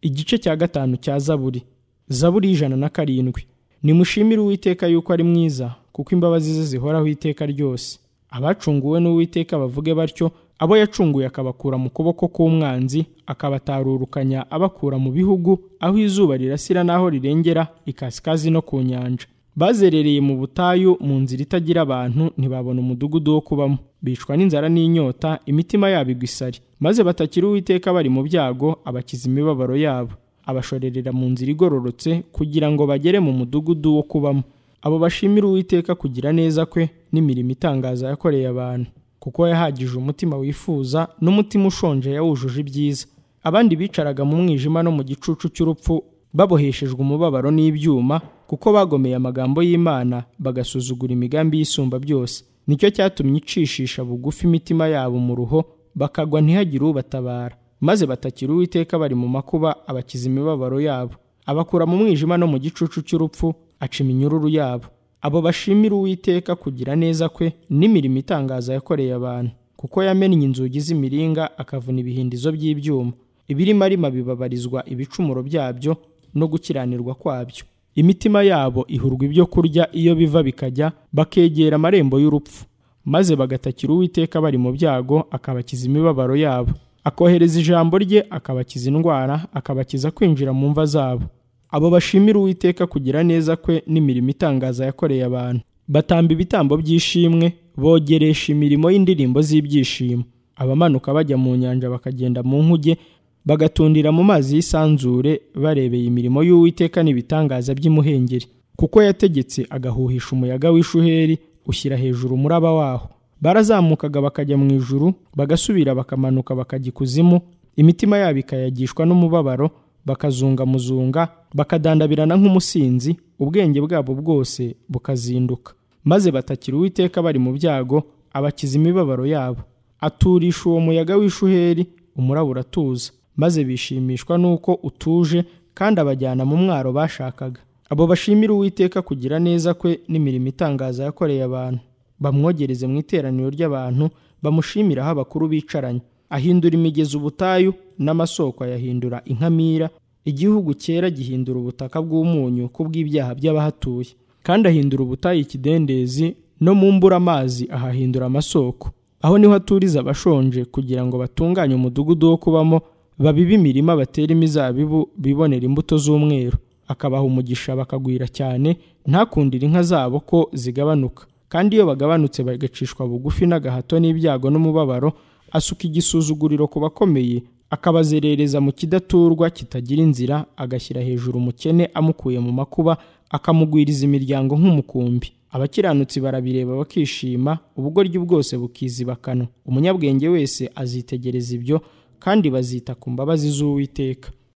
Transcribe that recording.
igice cya gatanu cya zaburi zaburi y'ijana na karindwi nimushimire uwiteka yuko ari mwiza kuko imbabazi ze zihoraho iteka ryose abacunguwe n'uwiteka bavuge batyo abo yacunguye akabakura mu kuboko k'umwanzi akabatarurukanya abakura mu bihugu aho izuba rirasira n'aho rirengera ikasikazi no ku nyanja bazerereye mu butayu mu nzira itagira abantu ntibabona umudugudu wo kubamo bicwa n'inzara n'inyota imitima yabo igwa isari maze batakira uwiteka bari mu byago abakiza imibabaro yabo abashorerera mu nzira igororotse kugira ngo bagere mu mudugudu wo kubamo abo bashimira uwiteka kugira neza kwe n'imirimo itangaza yakoreye abantu kuko yahagije umutima wifuza n'umutima ushonje yawujuje ibyiza abandi bicaraga mu mwijima no mu gicucu cy'urupfu baboheshejwe umubabaro n'ibyuma kuko bagomeye amagambo y'imana bagasuzugura imigambi y'isumba byose nicyo cyatumye icishisha bugufi imitima yabo mu ruho bakagwa ntihagire ubatabara maze batakira uwiteka bari mu makuba abakiza imibabaro yabo abakura mu mwijima no mu gicucu cy'urupfu aca iminyururu yabo abo bashimira uwiteka kugira neza kwe n'imirimo itangaza yakoreye abantu kuko yamennye inzugi z'imiringa akavuna ibihindizo by'ibyuma ibirimo arima bibabarizwa ibicumuro byabyo no gukiranirwa kwabyo imitima yabo ihurwa ibyo kurya iyo biva bikajya bakegera amarembo y'urupfu maze bagatakira uwiteka bari mu byago akabakiza imibabaro yabo akohereza ijambo rye akabakiza indwara akabakiza kwinjira mu mva zabo abo bashimira uwiteka kugira neza kwe n'imirimo itangaza yakoreye abantu batamba ibitambo by'ishimwe bogeresha imirimo y'indirimbo z'ibyishimo abamanuka bajya mu nyanja bakagenda mu nkuge bagatundira mu mazi y'isanzure barebeye imirimo y'uwiteka n'ibitangaza by'imuhengeri kuko yategetse agahuhisha umuyaga w'ishuheri ushyira hejuru umuraba waho barazamukaga bakajya mu ijuru bagasubira bakamanuka bakajya ikuzimu imitima yabo ikayagishwa n'umubabaro bakazungamuzunga bakadandabirana nk'umusinzi ubwenge bwabo bwose bukazinduka maze batakira uwiteka bari mu byago abakiza imibabaro yabo aturisha uwo muyaga w'ishuheri umuraba uratuza maze bishimishwa n'uko utuje kandi abajyana mu mwaro bashakaga abo bashimira uwiteka kugira neza kwe n'imirimo itangaza yakoreye abantu bamwogereze mu iteraniro ry'abantu bamushimira aho abakuru bicaranye ahindura imigezi ubutayu n'amasoko ayahindura inkamira igihugu cyera gihindura ubutaka bw'umunyu kubw'ibyaha by'abahatuye kandi ahindura ubutayu ikidendezi no mu mbura amazi ahahindura amasoko aho niho aturiza abashonje kugira ngo batunganye umudugudu wo kubamo babibe imirima batera imizabibu bibonera imbuto z'umweru akabaha umugisha bakagwira cyane ntakundire inka zabo ko zigabanuka kandi iyo bagabanutse bagacishwa bugufi n'agahato n'ibyago n'umubabaro asuka igisuzuguriro ku bakomeye akabazerereza mu kidaturwa kitagira inzira agashyira hejuru umukene amukuye mu makuba akamugwiriza imiryango nk'umukumbi abakiranutsi barabireba bakishima ubugoryi bwose bukizibakana umunyabwenge wese azitegereza ibyo kandi bazita ku mbabazi z'uwiteka